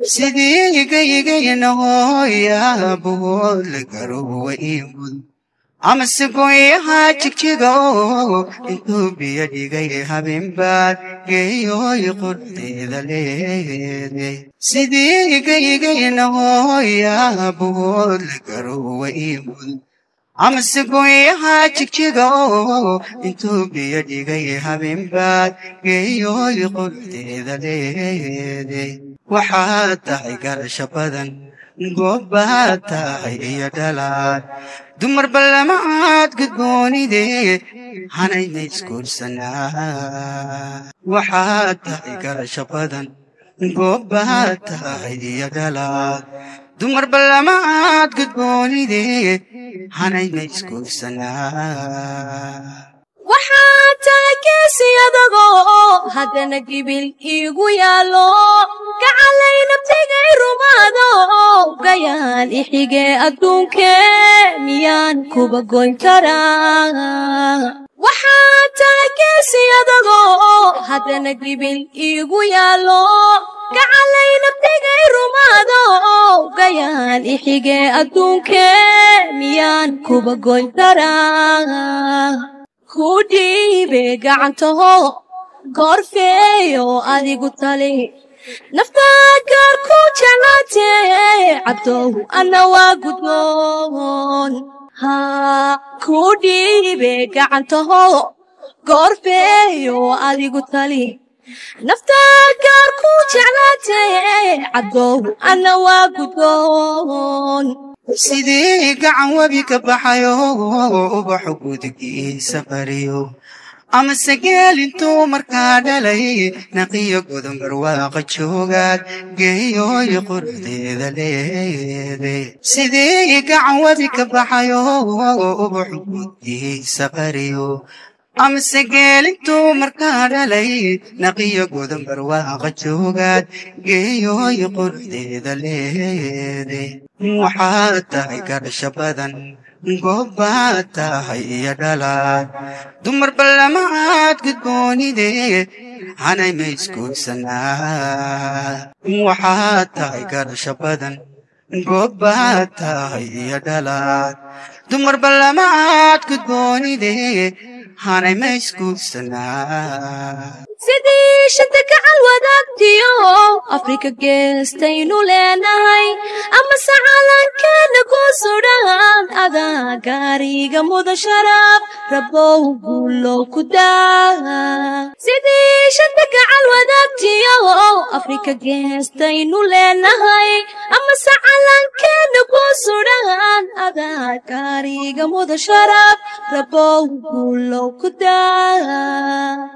sidii gaygaynahoyabuhood la garowa ii mud amase goyaha jigjiga oo intuu biyo dhigay habeenbaad geeyooy qorteeda leeday sidii gaygaynahoyabuhood la garowa ii mud amase goyaha jigjiga oo intuu biyo dhigay habeenbaad geeyooy qorteeda leeday waxaad tahay garasho badan goobbaad tahay iyo dhalaad dumar ballamaad gudgoonide hanayna isguursanaa waxaad tahay garasho badan goobbaad tahay iyo dhalaad dumar ballamaad gudgoonide hanayna isguursanaa waxaad tahay geesi adagoo haddana gibil iigu yaallo gacalay nabtigay rumaado gayaan ixigee adduunkee miyaan kuba goyn karaa waxaad tahay geesi adagoo haddana gibil iigu yaallo gacalay nabtigay rumaado gayaan ixigee adduunkee miyaan kuba goyn karaa ku dhiibe gacantaho goorfeeyo adigu tali naftaa gaar ku jeclaatee cabdow anna waa gudboon haa ku dhiibe gacantaho goorfeeyo adigu tali naftaa gaar ku jeclaatee cabdow anna waa gudboon sidii gacan webi ka baxayo ubaxu gudigiisa bariyo amase geel intuu markaa dhalay naqiyo godon barwaaqa joogaad geeyooy qordeeda leeday sidii gacan webi ka baxayo ubaxu gudigiisa bariyo amase geelintuu markaa dhalay naqiyo godan barwaaqa joogaad geeyooy qordeeda leeday waxaad tahay garasho badan goobbaad tahay iyo dhalaad dumar ballamaad gudgoonide hanay ma isguursanaa waxaad tahay garasho badan goobbaad tahay iyo dhalaad dumar ballamaad gudgoonide hanay ma isguursanaa sidii shanta gacal wadaagtiyo afrika geestaynu leenahay amase calankeena ku sudhan adaa gaariga muda sharaf rabow guulow ku daa sidii shanta gacal wadaagtiyo afrika geestaynu leenahay amase calankeena ku sudhan adaa gaariga muda sharaf rabow guulow ku daa